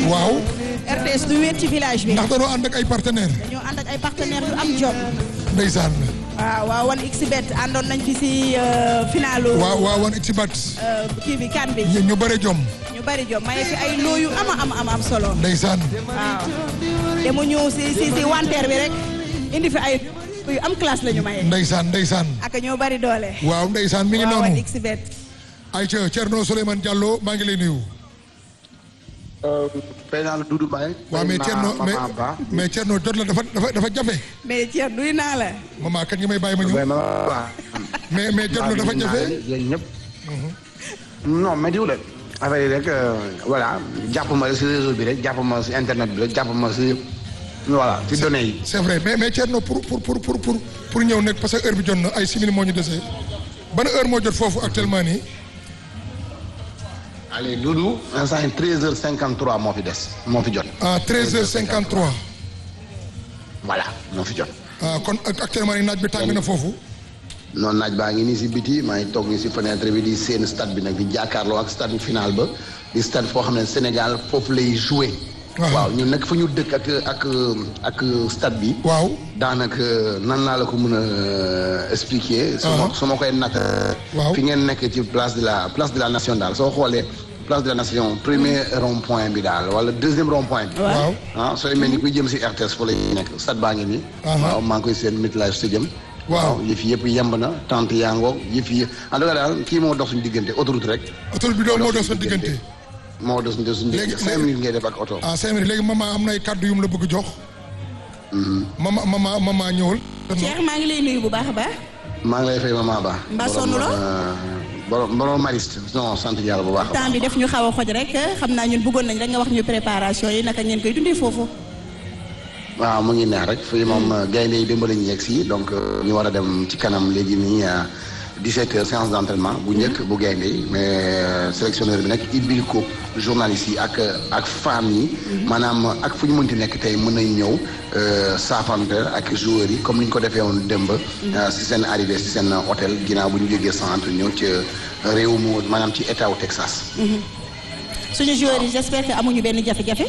waaw RTS du wéet ci village bi ndax dañoo ànd ak ay partenaires dañoo ànd ak ay partenaires yu am jom ndeysaan waaw waaw wan xbet àndoon nañ fi si euh, finalu waaw waaw wan xibaat euh, kii bi kan bi ñu bëre jom ñu bari jom maye fi ay loo yu ama am am am solo ndeysaan waaw te mu ñëw si si si wanteer bi rek indi fi ay yu am classe la ñu maye ndeysaan ndeysaan ak ñoo bari doole waaw ndeysaan mi ngi waaw wan noonu xbet ayca Thierno Souleymane Diallo maa ngi lay nuyu fay naa la Doudou Mbaye. waaw mais Thierno mais mais Thierno jot la dafa dafa dafa jafe mais Thierno nuyu naa la maman kat ngi may bàyyi ma ñëw mais mais jot la dafa jafe yéen ñëpp. non mais diw la affaire yi rek voilà jàpp ma si réseau bi rek jàpp ma si internet bi rek jàpp ma si voilà si données yi. c'est vrai mais mais Thierno pour pour pour pour pour pour ñëw nekk parce que heure bi jot na ay simili moo ñu dese ban heure moo jot foofu actuellement nii allez Doudou instant yi treize heures cinquante trois moo fi des moo fi jot. à 13h53 voilà moo fi jot. ah kon ak- actuellement nii naaj bi tàng na foofu noonu naaj baa ngi nii si biti maa ngi toog nii si fenêtre bi di seen stade bi nag di jàkkaarloo ak stade final ba di stade foo xam ne Sénégal foofu lay joué. Waaw. waaw ñun nag fu ñu dëkk ak ak ak stade bi. waaw daanaka nan laa la ko mën a expliquer. su ma Ah. su ma koy natt. Waaw. fi ngeen nekk ci place de la place de la nation daal soo xoolee place de la nation premier rond point bi daal wala deuxième rond point bi. waaw ah sooy mel ni kuy jëm si RTS fa lay nekk stade baa ngi nii. Aha. waaw maa ngi koy seen midlife stadium. Waaw. yëf yëpp yemb na tente yaa ngoog yëf yi en tout cas daal kii moo dox suñu diggante autoroute rek. autoroute bi doon moo doon sa diggante moo dox suñu suñu Léegi- diggante cinq minutes ngay def ak oto. ah cinq minutes léegi maman am na ay kàddu yu mu la bëgg jox maman maman maman ñëwal Cheikh maa ngi lay nuyu bu baax a baax maa ngi lay fay maman Ba. Mbaa sonn loo? borom borom mariste non sant yàlla bu baax. a baax. temps bi def ñu xaw a xoj rek xam naa ñun bëggoon nañ rek nga wax ñu préparation yi naka ngeen koy dundee foofu waaw mu ngi neex rek fii moom gaynde yi démb la ñu yegg si donc euh, ñu war a dem ci kanam léegi nii à 17 heures séance d' entraînement bu njëkk bu gaynde yi mais euh, sélectionneur bi nag ibbil ko journalistes yi ak ak femmes yi maanaam ak fu ñu mënti nekk tey mën nañ ñëw euh, saafante ak joueurs yi comme ni ñu ko defee woon démb euh, si seen arrivé si seen hôtel ginnaaw bu ñu jógee centre ñëw ci réew mu maanaam ci état wu Texas suñu joueurs yi j'espère que amuñu benn jafe-jafe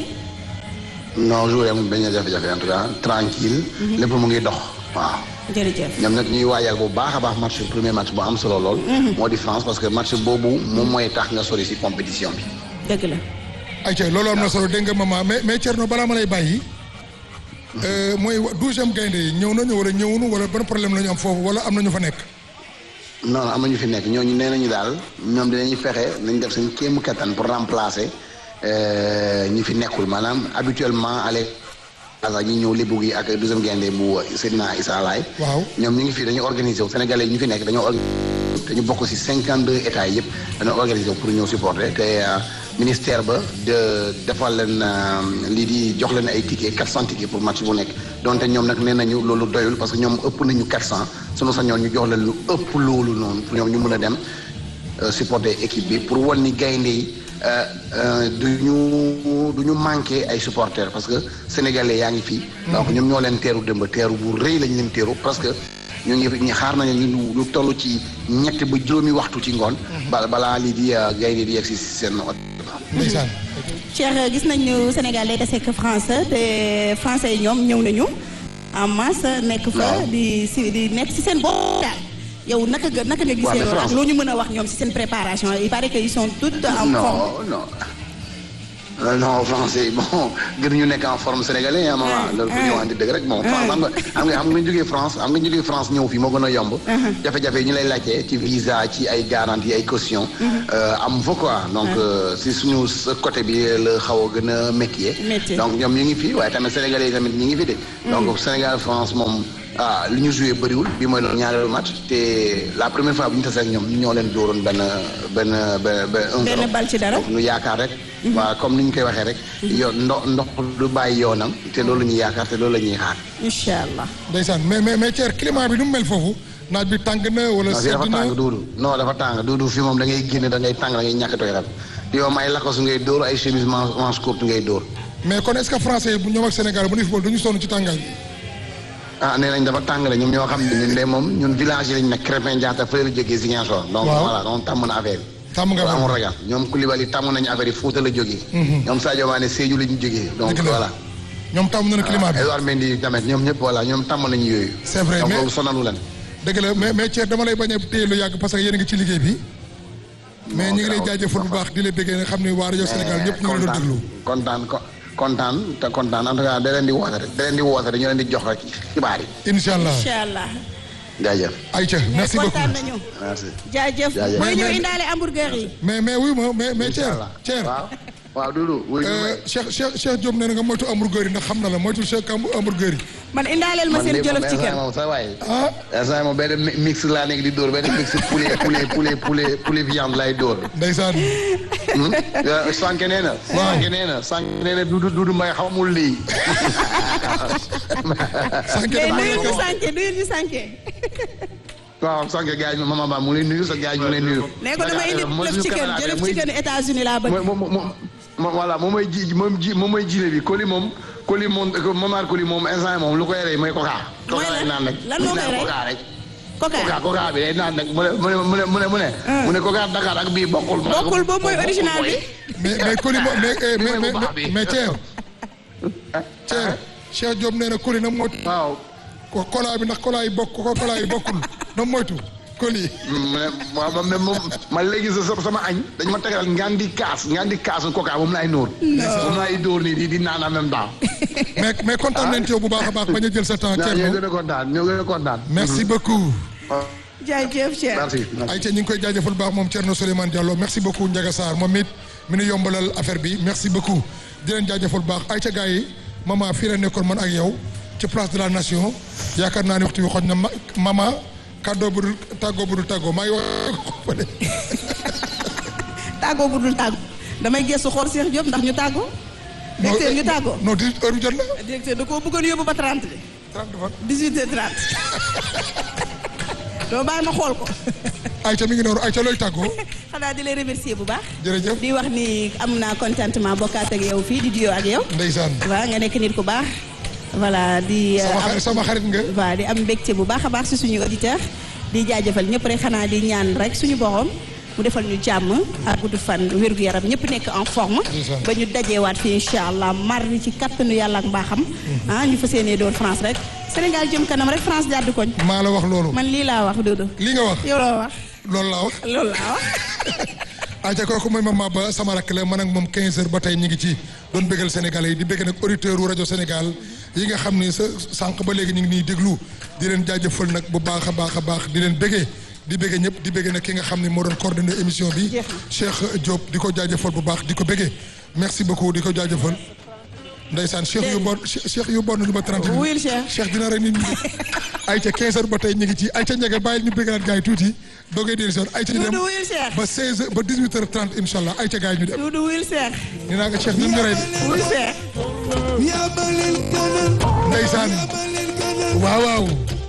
non joueurs yi amul benn jafe-jafe en tout cas tranquille lépp mu ngi dox waaw jërëjëf ñoom nag ñuy waajal bu baax a baax match premier match bu am solo lool. moo di France parce que match boobu moom mooy tax nga sori si compétition bi. dëgg la ayca loolu am na solo dégg nga maman mais mais Thierno balaa ma lay bàyyi euh, mooy douzième gaynde yi ñëw nañu wala ñëwunu wala ban problème la ñu am foofu wala am na ñu fa nekk non non am na ñu fi nekk ñooñu nee nañu daal ñoom dinañu fexe nañ def seen kéemu kattan pour remplacer euh, ñi fi nekkul maanaam habituellement allez asa ñi ñëw lébu gi ak deuxième gaynde bu Seydina Issa Laye waaw ñoom ñu ngi fi dañu organisé wu Sénégalais yi ñu fi nekk dañoo organisé dañu bokk si cinquante deux états yëpp dañoo organisé wu pour ñëw supporter te euh, ministère ba de defal leen euh, lii di jox leen ay tickets quatre cent tickets pour match bu nekk donte ñoom nag nee nañu loolu doyul parce que ñoom ëpp nañu quatre cent sunu sañoon ñu jox leen lu ëpp loolu noonu pour ñoom ñu mën a dem euh, supporter équipe bi pour wan ni gaynde yi euh, euh, du ñu du ñu manqué ay supporters parce que sénégalais yaa ngi fii donc ñoom ñoo leen teeru démb teeru bu rëy lañ leen teeru parce que ñu ngi ñu xaar nañu ñu ñu toll ci ñetti ba juróomi waxtu ci ngoon. ba balaa lii di euh, gaynde di yegg si seen hôtel. ndeysaan Cheikh gis nañu Sénégal day dese ak France te français yi ñoom ñëw nañu en masse nekk fa Waaw. di si di nekk si seen bopp daal yow naka nga naka nga Waaw, gisee mais loolu ak France- loo ñu mën a wax ñoom si seen préparation il paraît que ils sont toutes en forme non non Euh, non français bon gën ñu nekk en forme sénégalais ah maman loolu bu ñu waxante dëgg rek bon France xam nga xam nga xam nga jógee France xam nga jógee France ñëw fii moo gën a yomb jafe-jafe yi ñu lay laajte ci visa ci ay garantie ay caution euh, am fa quoi donc euh, si suñu sa côté bi la xaw a gën a métier Métier. donc ñoom ñu ngi fi waaye tamit sénégalais yi tamit ñu ngi fi de donc Sénégal France moom ah li ñu joué bëriwul bi mooy loolu ñaareelu match te la première fois bu ñu tasee ak ñoom ñu ñoo leen dóoroon benn benn benn benn un Benn zéro. bal ci dara. Donc, ñu yaakaar rek waaw comme ni ñu koy waxee rek yoon ndox ndox du bàyyi yoonam te loolu la ñuy yaakaar te loolu la ñuy xaar incha allah ndeysaan mais mais mais Thierno climat bi nu mu mel foofu naaj bi tàng na wala non fii sedd dafa na tàng duudu non dafa tàng duudu fii moom da ngay génne da ngay tàng da ngay ñàkk tooy rab di yow ay lakosu ngay dóor ay chemise manche manche courte ngay dóor mais kon est-ce que français yi bu ñoom ak Sénégal bu ñu football du ñu sonn ci tàngaay bi ah nee nañ dafa tàng la ñoom ñoo xam ne ñun de moom ñun village yi lañ nekk Crépin Diatta fële la jógee Ziguinchor donc Waaw. voilà donc tàmm na affaire tàmm nga amul fa ragal ñoom Koulibaly tàmm nañu affaire yi Fouta la jógee. ñoom Sadio Mané Sédhiou la ñu jógee. donc Dëgg la. voilà. ñoom tàmm nañu climat bi Edouard Mendy tamit ñoom ñëpp voilà ñoom tàmm nañu yooyu. C'est vrai, donc mais- loolu sonalu leen. dëgg la mais mais Thierno dama lay bañ a téye lu yàgg parce que yéen a ngi ci liggéey bi mais ñu ngi lay jaajëfal bu baax di la bëggee nga xam ne waa rajo Sénégal ñëpp ñu ngi la doon déglu kontaan ko kontaan te kontaan en tout cas da leen di woote rek da leen di woote rek ñu leen di jox rek xibaar yi. incha allah incha allah. jaajëf. Aïcha merci beaucoup kontaan nañu. merci. jaajëf Jaajëf. mooy ñëw Mais- indaale hamburger yi. mais mais wuy ma mais mais Thierno Inch'Allah. Thierno waaw waaw Doudou. wuy euh, Cheikh Cheikh Cheikh Diop nee na nga moytu hamburger yi ndax xam na la moytu Cheikh am- hamburger yi man indaaleel ma seen jolof ci kër. moom sa waay. ah instant moom benn mi- mix laa nekk di dóor benn mix poulet poulet poulet poulet poulet viande lay dóor. ndeysaan sànq nee na. Waaw. sànq nee na sànq nee na Doudou Doudou Mbaye xamul lii. sànq mais dama nuyul ñu ko sànke nuyul ñu sànke. waaw sànq gars yi maman Ba mu ngi lay nuyu sa gars yi mu ngi lay nuyu. nee ko dama indi mooy jolof suñu ci kër caméra bi, jolof muy- ci kër États-Unis laa bëgg. mooy moom moom moom voilà moom mooy ji moom ji moom mooy jiile bi Coly moom Coly moom Momar Coly moom instant moom lu koy rey mooy coca. Mooy coca lay lan? naan rek. Lan moo koy naan rey? coca rek. Coca coca coca bi day naan rek mu ne mu ne mu ne mu ne mu ne. mu ne coca Dakar ak bii bokkul. mu ne ko- bokkul boobu mooy original bi. mais mais Coly mo mais eh, mais Mooy bu baax mais bi. mais Thierno Thierno Cheikh Diop nee na Coly na moytu waaw. ko kola bi ndax kola yi bokk ko kola yi bokkul na moytu Coly mu ne waaw man moom man léegi sa sama añ dañ ma tegal ngaan di kaas ngaan di kaas coca moom laay nóor. moom laay dóor nii di di naan en même temps. mais mais kontaan nañ ci yow bu baax a baax bañ a jël sa temps ñoo ñoo Thierno gën a kontaan ñoo gën a kontaan. merci beaucoup jaajëf Cheikh. merci. Aïcha ñu ngi koy jaajëfal bu baax moom Thierno Souleymane Diallo merci beaucoup Ndiaga Sarr moom it mi nu yombalal affaire bi merci beaucoup di leen jaajëfal bu baax Aïcha gars yi maman fii la nekkoon man ak yow ci place de la nation yaakaar naa ne waxtu bi xoj na ma maman kàddoo bu dul tàggoo bu dul tàggoo maa ngi wax tàggoo bu dul tàggoo damay gëstu xool Cheikh Diop ndax ñu tàggoo. directeur ñu tàggoo. non di heure bi jot na directeur da koo bëggoon yóbbu ba 30 bi. 30 fan 18 heures 30. doo bàyyi ma xool ko. Aïcha mi ngi noonu Aïcha looy tàggoo xanaa di lay remercier bu baax. jërëjëf di wax ni am naa contentement bokkaat ak yow fii di duo ak yow. ndeysaan waaw nga nekk nit ku baax. voilà di. euh, sama am- xarit sama xarit nga waaw di am mbégte bu baax a baax si suñu auditeur di jaajëfal ñëpp rek xanaa di ñaan rek suñu borom mu defal ñu jàmm ak gudd fan wérgu yaram ñëpp nekk en forme Ndeysaan. ba ñu dajeewaat fi incha allah mardi ci kattanu yàlla ak mbaaxam ah ñu fas yéenee doon France rek Sénégal jëm kanam rek France jàddu koñ maa la wax loolu man lii laa wax Dodo li nga wax yow loo wax loolu laa wax loolu laa wax Aïcha kooku mooy maman ba sama rakk la man ak moom 15 heures ba tey ñu ngi ci doon bëggal Sénégalais yi di bëgg nag auditeur wu rajo Sénégal yi nga xam ni sa sànq ba léegi ñu ngi nii déglu di leen jaajëfal nag bu baax a baax a baax di leen bëggee di bëggee ñëpp di bëggee nag ki nga xam ne moo doon coordonné émission bi Jeex na. Cheikh Diop di ko jaajëfal bu baax di ko bëggee merci beaucoup di ko jaajëfal ndeysaan Cheikh yu bon Cheikh yu bon lu ba 30 minutes wuyul Cheikh Cheikh dina rek nit ñi Aïcha 15 heures ba tey ñu ngi ci Aïcha ñege bàyyil ñu bëggalaat gars yi tuuti doogay dellu si waat Aïcha ñu dem Dodo wuyul Cheikh ba 16 heures ba 18 heures 30 incha allah Aïcha gars yi ñu dem Dodo wuyul Cheikh nee naa ko Cheikh ñun ñu rey wuyul Cheikh ndeysaan waaw waaw